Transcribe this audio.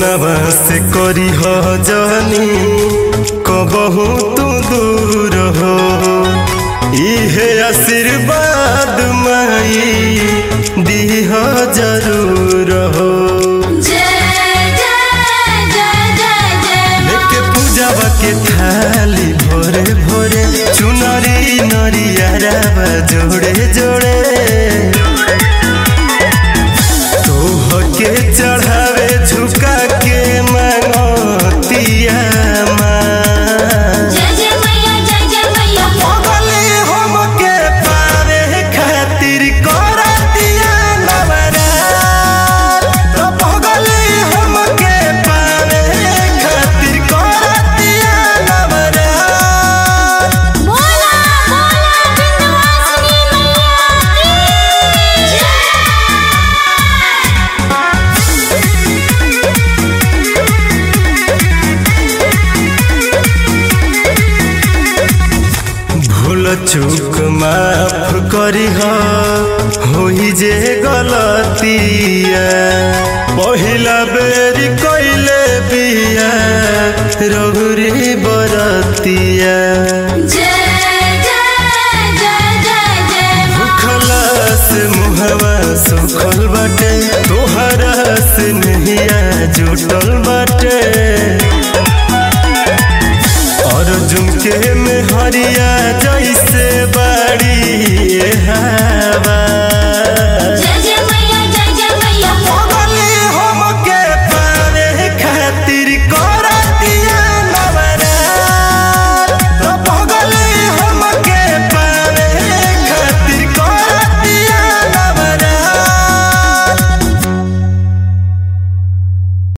सोनवा से करी हो जानी कबहू तू दूर हो इहे आशीर्वाद माई दीह जरूर हो जय जय जय जय जय लेके पूजावा के थाली भोरे भोरे चुनरी नरिया जोड़े जोड़े तोह के चढ़ावे झुका के मांगतिया माँ जय जय मैया जय जय मैया पगले हमके पावे खातिर करतिया नवरात तो पगले हमके पावे खातिर करतिया नवरात बोला बोला विंध्यवासिनी मैया की भूल चूक माफ करी होई जे गलतिया पहिला बेरी कइले बिया रघुरी बरतिया जय जय जय जय जय खलास मुहवा सुखल बाटे तोहरा से नहिया जुटल बा